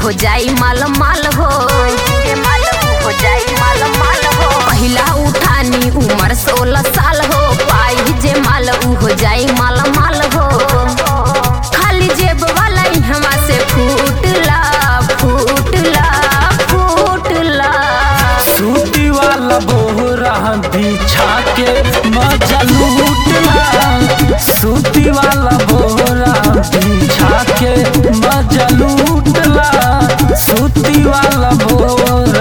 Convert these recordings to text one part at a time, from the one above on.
हो जाई माल माल हो जे माल ऊ हो जाई माल माल हो पहिला उठानी उम्र सोलह साल हो पाई जे माल ऊ हो जाई माल माल हो खाली जेब वाला इहवा से फूटला फूटला फूटला सूती वाला बोरा बिछा के मजा लूटला सूती वाला बोरा बिछा के मजा लूटला सूती वाला बोरा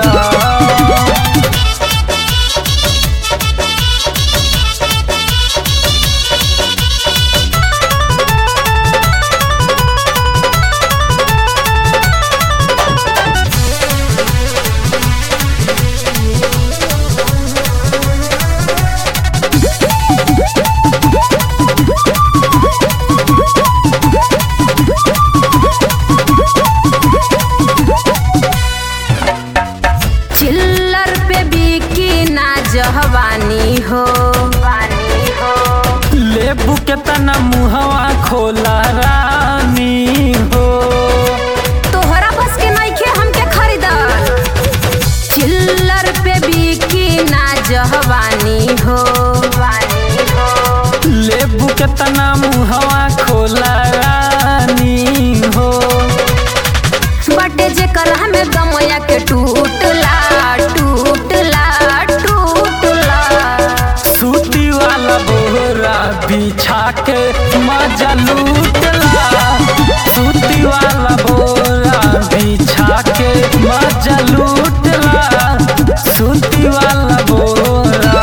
चिल्लर पे बिकी ना जहवानी हो वानी हो लेबू के तना मुहवा खोला रानी हो तोहरा बस के नइखे हमके खरीदल चिल्लर पे बिकी ना जहवानी हो वानी हो लेबू के तना मुहवा खोला रानी हो बटे जे कलह में गमया के टूटला टूटला टूटला सूती वाला बोरा बिछा के मजा लूटला सूती वाला बोरा बिछा के मजा लूटला सूती वाला बोरा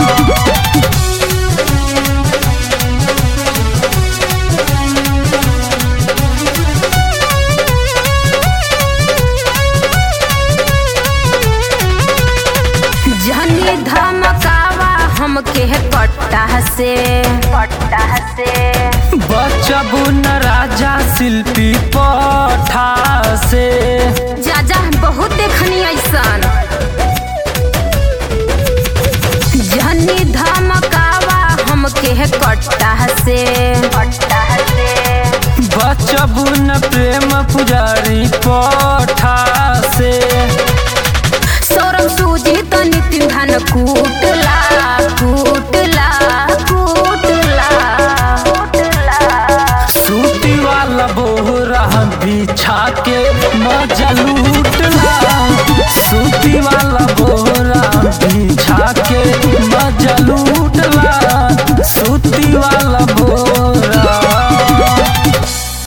जहनी धमकावा हमके पट्टा से पट्टा से बचबू न राजा शिल्पी पठा से जा जा बहुत देखनी ऐसन जहनी धमकावा हमके कट्टा से कट्टा से बचबू न प्रेम पुजारी पठा से सौरभ सूजी तो नितिन धन कूटला कूटला कूटला कूटला सूती वाला बोरा बिछा के मजा लूटला सूती वाला बोरा बिछा के मजा लूटला